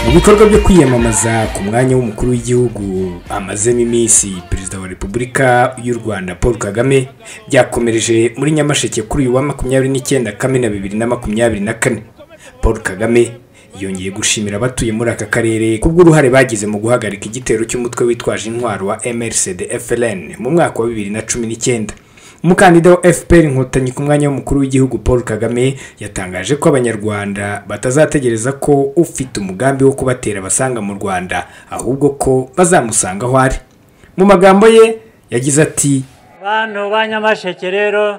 mu bikorwa byo kwiyamamaza ku mwanya w'umukuru w'igihugu amazemo iminsi perezida wa repubulika y'u rwanda paul kagame byakomereje muri nyamasheke kuri uyu wa makumyabiri n'icyenda kamena bibiri na makumyabiri na kane paul kagame yongeye gushimira abatuye muri aka karere kubw'uruhare bagize mu guhagarika igitero cy'umutwe witwaje intwaro wa mrcd fln mu mwaka wa bibiri na cumi n'icyenda umukandida wa fpr inkotanyi ku mwanya w'umukuru w'igihugu paul kagame yatangaje ko abanyarwanda batazategereza ko ufite umugambi wo kubatera basanga mu rwanda ahubwo ko bazamusanga aho ari mu magambo ye yagize ati bantu ba nyamasheke rero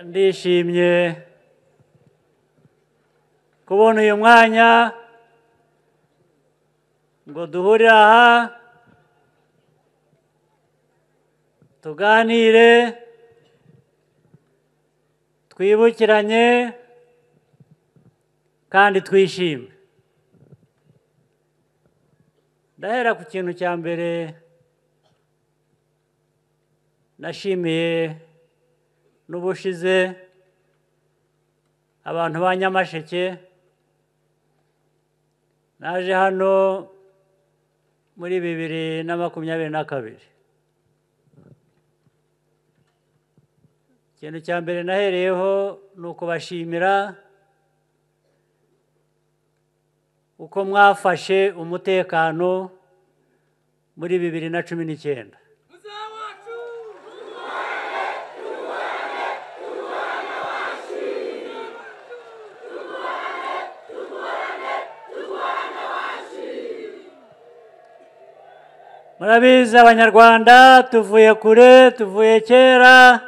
ndishimye kubona uyu mwanya ngo duhure aha tuganire twibukiranye kandi twishime ndahera ku kintu cya mbere nashimiye n'ubushize abantu ba nyamasheke naje hano muri bibiri na makumyabiri na kabiri ikintu cya mbere nahereyeho ni ukubashimira uko mwafashe umutekano muri bibiri na cumi n'icyenda murabizi abanyarwanda tuvuye kure tuvuye kera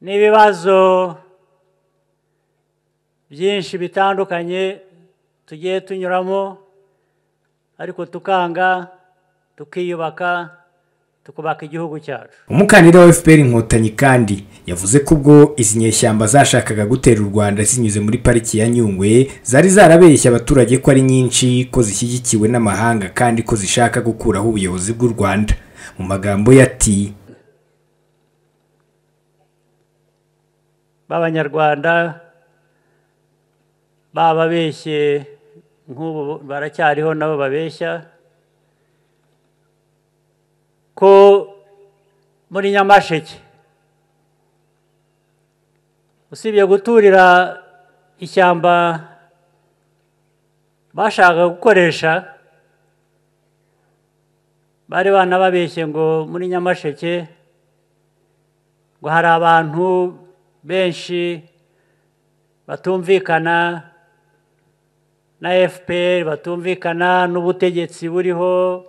n'ibibazo byinshi bitandukanye tugiye tunyuramo ariko tukanga tukiyubaka tukubaka igihugu cyacu umukandida wa fpr inkotanyi kandi yavuze ko ubwo izi nyeshyamba zashakaga gutera u rwanda zinyuze muri pariki ya nyungwe zari zarabeshya abaturage ko ari nyinshi ko zishyigikiwe n'amahanga kandi ko zishaka gukuraho ubuyobozi bw'u rwanda mu magambo ye ati b'abanyarwanda bababeshye nk'ubu baracyariho nabo babeshya ko muri nyamasheke usibye guturira ishyamba bashaka gukoresha bari banababeshye ngo muri nyamasheke ngo hari abantu benshi batumvikana na fpr batumvikana n'ubutegetsi buriho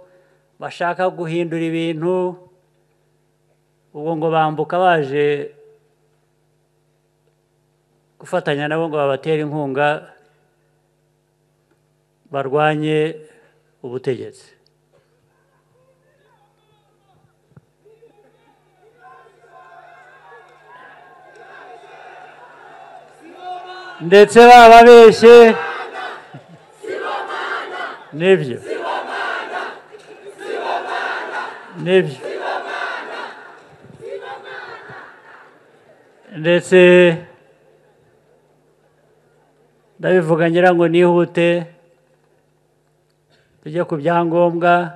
bashaka guhindura ibintu ubwo ngo bambuka baje gufatanya nabo ngo babatere inkunga barwanye ubutegetsi ndetse bababeshye nibyo nibyo ndetse ndabivuga ngira ngo nihute tujye ku byangombwa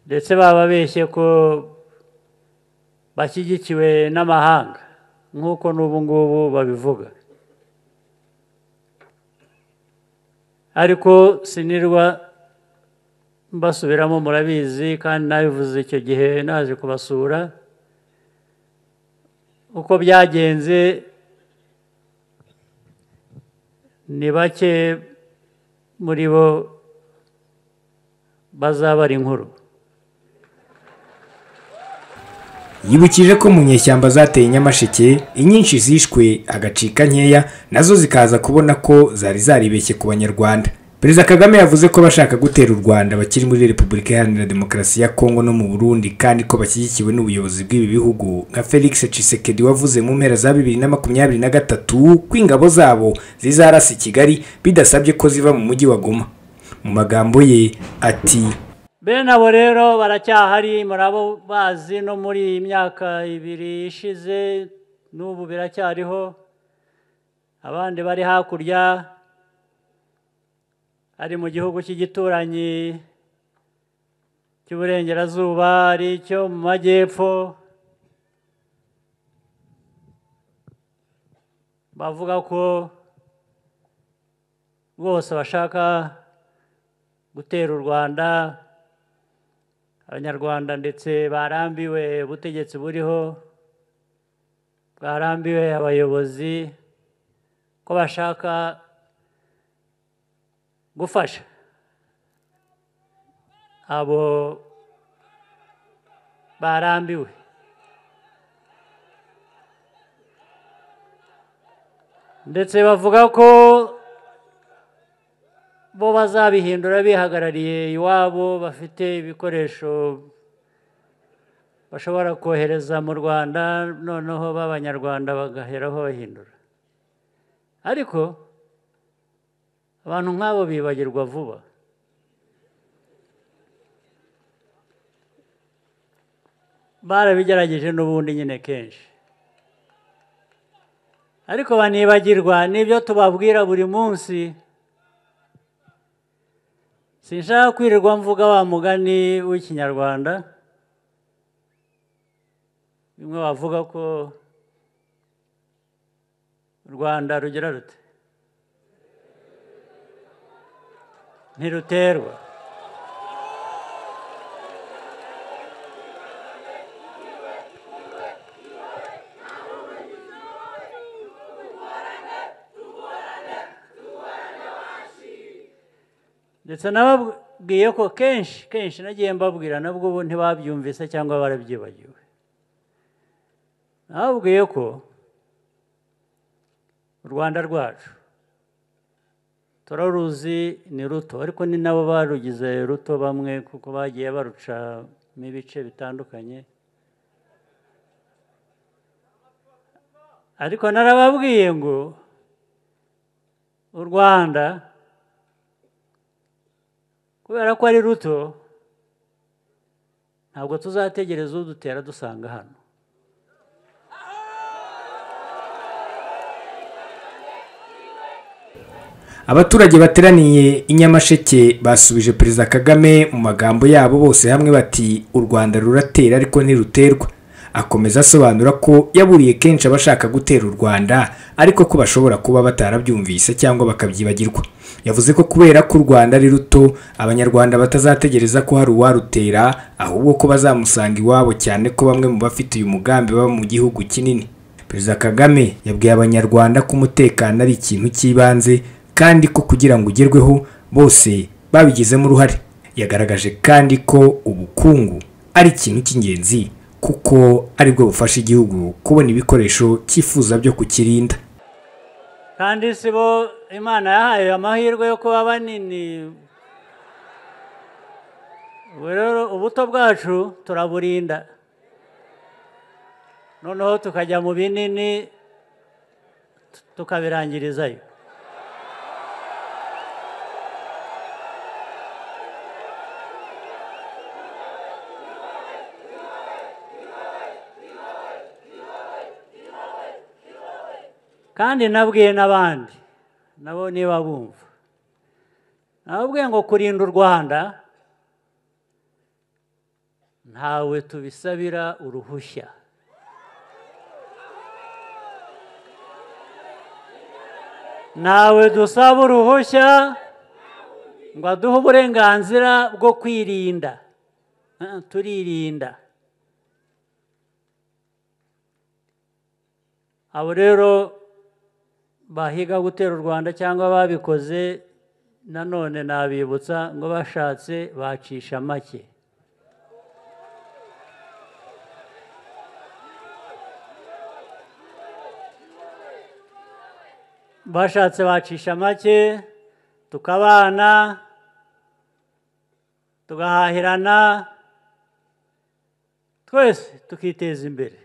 ndetse bababeshye ko bashyigikiwe n'amahanga nk'uko n'ubu ngubu babivuga ariko sinirwa mbasubiramo murabizi kandi nabivuze icyo gihe naje kubasura uko byagenze ni bake muri bo bazabara inkuru yibukije ko mu nyeshyamba zateye nyamasheke inyinshi zishwe agacika nkeya nazo zikaza kubona ko zari zaribeshye ku banyarwanda perezida kagame yavuze ko bashaka gutera u rwanda bakiri muri repubulika iharanira demokarasi ya kongo no mu burundi kandi ko bashyigikiwe n'ubuyobozi bw'ibi bihugu nka felix cisekedi wavuze mu mpera za bibiri na makumyabiri na gatatu ko ingabo zabo zizarasa i kigali bidasabye ko ziva mu mujyi wa goma mu magambo ye ati bene abo rero baracyahari murabo bazi no muri iyi myaka ibiri ishize n'ubu biracyariho abandi bari hakurya ari mu gihugu cy'igituranyi cy'uburengerazuba ari icyo mu majyepfo bavuga ko bose bashaka gutera u rwanda abanyarwanda ndetse barambiwe ubutegetsi buriho bwarambiwe abayobozi ko bashaka gufasha abo barambiwe ndetse bavuga ko bo bazabihindura bihagarariye iwabo bafite ibikoresho bashobora kohereza mu rwanda noneho b'abanyarwanda bagaheraho bahindura ariko abantu nk'abo bibagirwa vuba barabigerageje n'ubundi nyine kenshi ariko banibagirwa n'ibyo tubabwira buri munsi sinshaka kwirirwa mvuga wa mugani w'ikinyarwanda bimwe bavuga ko u rwanda rugira rute ntiruterwa ndetse nababwiye ko kenshi kenshi nagiye mbabwira nabwo ubu ntibabyumvise cyangwa barabyibagiwe nababwiye ko u rwanda rwacu turaruzi ni ruto ariko ni nabo barugize ruto bamwe kuko bagiye barucamo ibice bitandukanye ariko narababwiye ngo u rwanda kubera ko ari ruto ntabwo tuzategereza udutera dusanga hano abaturage bateraniye i nyamasheke basubije perezida kagame mu magambo yabo bose hamwe bati u rwanda ruratera ariko ntiruterwa akomeza asobanura ko yaburiye kenshi abashaka gutera u rwanda ariko ko bashobora kuba batarabyumvise cyangwa bakabyibagirwa yavuze ko kubera ko u rwanda ari ruto abanyarwanda batazategereza ko hari uwarutera ahubwo ko bazamusanga iwabo cyane ko bamwe mu bafite uyu mugambi baba mu gihugu kinini perezida kagame yabwiye abanyarwanda ko umutekano ari ikintu cy'ibanze kandi ko kugira ngo ugerweho bose babigizemo uruhare yagaragaje kandi ko ubukungu ari ikintu cy'ingenzi kuko aribwo bufasha igihugu kubona ibikoresho cyifuza byo kukirinda kandi si bo imana yahaye amahirwe yo kuba banini ubu rero ubuto bwacu turaburinda noneho tukajya mu binini tukabirangirizayo kandi nabwiye n'abandi nabo niba bumva nababwiye ngo kurinda u rwanda ntawe tubisabira uruhushya ntawe dusaba uruhushya ngo aduhe uburenganzira bwo kwirinda turirinda abo rero bahiga gutera u rwanda cyangwa babikoze nanone nabibutsa ngo bashatse bacisha make bashatse bacisha make tukabana tugahahirana twese tukiteza imbere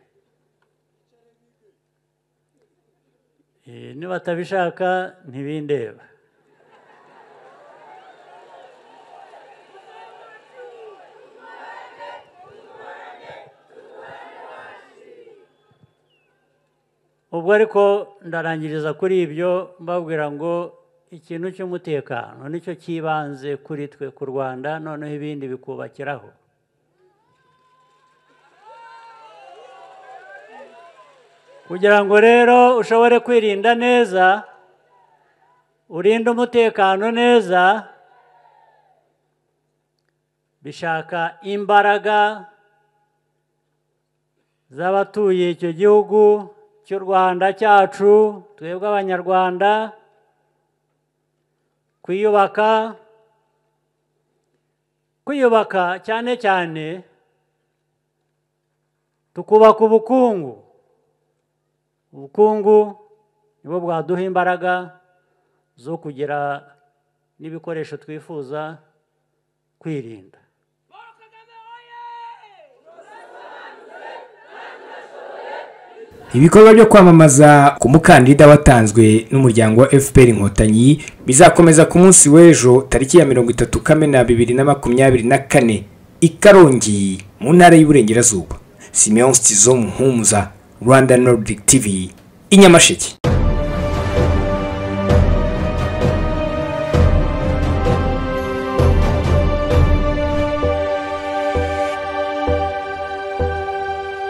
nibatabishaka ntibindeba ubwo ariko ndarangiriza kuri ibyo mbabwira ngo ikintu cy'umutekano nicyo cyibanze kuri twe ku rwanda noneho ibindi bikubakiraho kugira ngo rero ushobore kwirinda neza urinde umutekano neza bishaka imbaraga z'abatuye icyo gihugu cy'u rwanda cyacu twebwe abanyarwanda kwiyubaka kwiyubaka cyane cyane tukubaka ubukungu ubukungu nibo bwaduha imbaraga zo kugira n'ibikoresho twifuza kwirinda ibikorwa byo kwamamaza ku mukandida watanzwe n'umuryango wa fpr inkotanyi bizakomeza ku munsi w'ejo tariki ya mirongo itatu kamena bibiri na makumyabiri na kane i karongi mu ntara y'uburengerazuba simeon stizo muhumuza rwanda nordic tv i nyamasheke